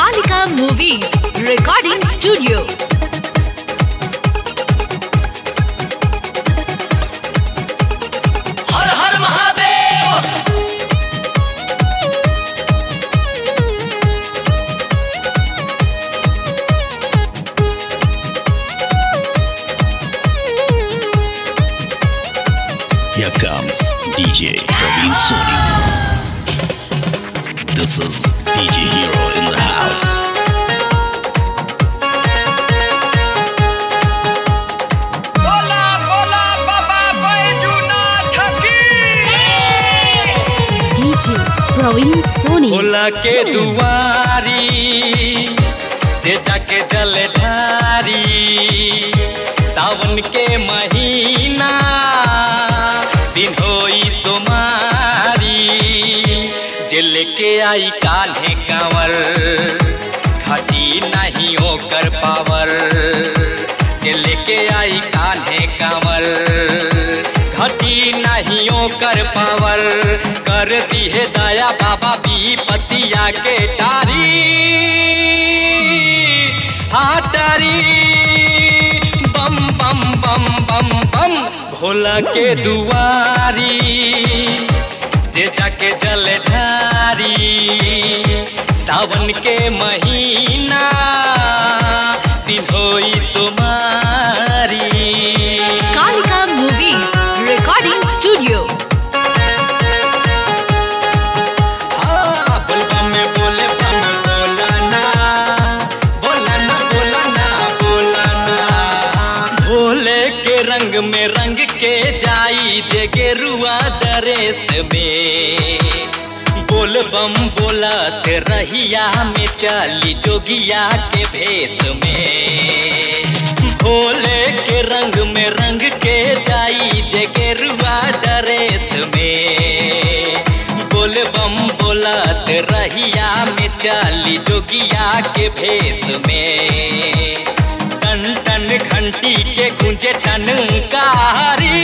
Kalika Movies Recording Studio. Har Har Mahadev Here comes DJ Praveen Soni. This is DJ Hero in the house. बोला बोला बाबा बैजूनाथ की DJ Praveen Soni. Bhola के दुआरी जे जाके जल ढारी सावन के महीना दिन होई सोमारी जे लेके आई कान्हे कांवर घाटी नहीं ओकर पावर जे लेके आई कान्हे कांवर घटी नहीं ओकर पावर कर दिहे दया बाबा पतिया के टारी हाँ टारी बम बम बम बम बम भोला के दुआरी जे जाके जल ढारी सावन के महीना दिन होई सुमारी Kalika Movies Recording Studio. हाँ, बोलबम में बोले बम बोला ना, बोला ना, बोला ना, बोला ना। भोले के रंग में रंग के जाई जे गेरुआ ड्रेस में बोल बम बोलत रहिया में चली जोगिया के भेष में भोले के रंग में रंग के जाई जे गेरुआ ड्रेस में बोल बम बोलत रहिया में चली जोगिया के भेष में टन टन घंटी के गुंजे टनकारी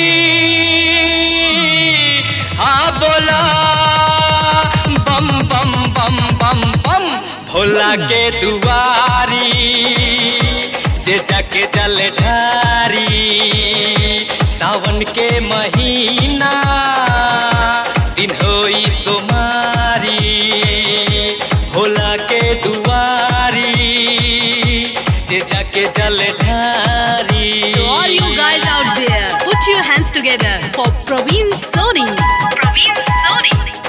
हाँ बोला बम बम बम बम बम भोला के दुआरी जे जाके जल ढारी सावन के महीना दिन होई सोमारी भोला के दुआरी जे जाके जल ढारी So all you guys out there, put your hands together for Praveen Soni. Praveen Soni.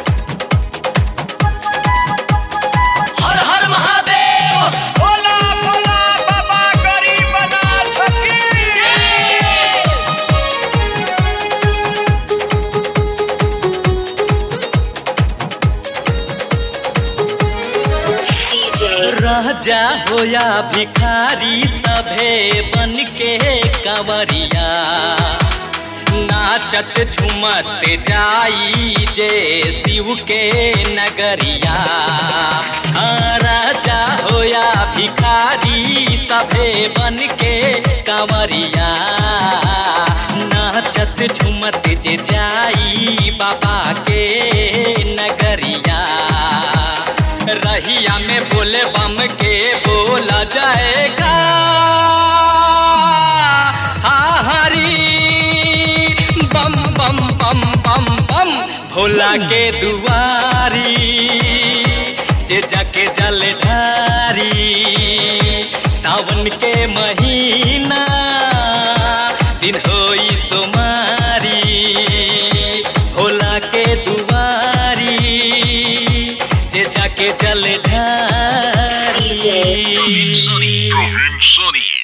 हर हर महादेव भोला भोला बाबा गरीबनाथ की राजा होया भिखारी सभे बन के कंवरिया नाचत झूमत जाई जे शिव के नगरिया हाँ, राजा होया भिखारी सभे बन के कंवरिया नाचत झूमत जे जाई बाबा के नगरिया रहिया में बोले बम के बोला जाएगा हाँ हरी बम बम बम बम बम भोला के दुआरी जे जाके जल ढारी सावन के महीना दिन होई सोमारी भोला के दुआरी जे जाके जल ढारी Praveen Soni.